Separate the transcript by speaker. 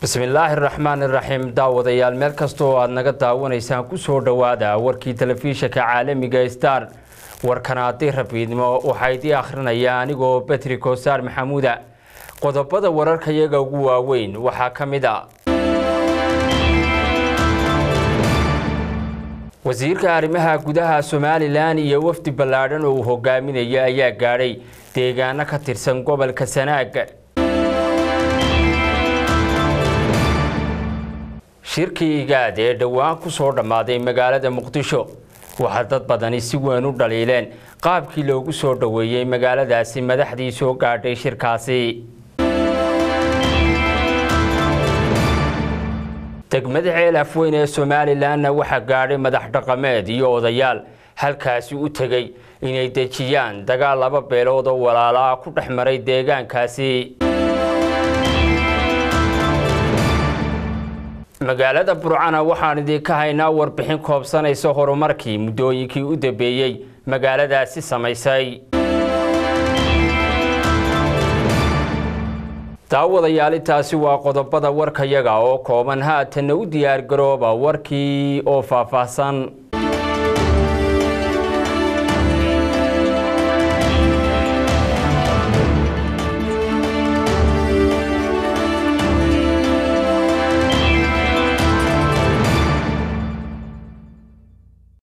Speaker 1: bismillaahi raxmaan iraxiim daawadayaal meel kasta oo aad naga daawanaysaan ku soo dhowaada warkii telefishinka caalamiga star warkan haddii rabiidnimo waxaa idii akhrinaya anigoo betri kosaar maxamuuda qodobada wararka iyaga ugu waaweyn waxaa ka mid a wasiirka arrimaha gudaha somalilan iyo wafdi ballaadhan oo uu hogaaminaya ayaa gaadhay deegaano ka tirsan gobolka sanaag shirkii igaad ee dhowaan ku soo dhammaaday magaalada muqdisho waxaa dad badani si weyn u dhaliileen qaabkii loogu soo dhoweeyey magaaladaasi madaxdii soo gaadhay shirkaasi degmada ceel afweyn ee somalilanna waxaa gaadhay madax dhaqameed iyo odayaal halkaasi u tegey inay dejiyaan dagaal laba beelood oo walaalaa ku dhex maray deegaankaasi magaalada burcana waxaan idinka haynaa warbixin koobsanaysa horumarkii muddooyinkii u dambeeyey magaaladaasi samaysay daawadayaal waa qodobada warkayaga oo kooban haatanna u diyaargarooba warkii oo faahfaahsan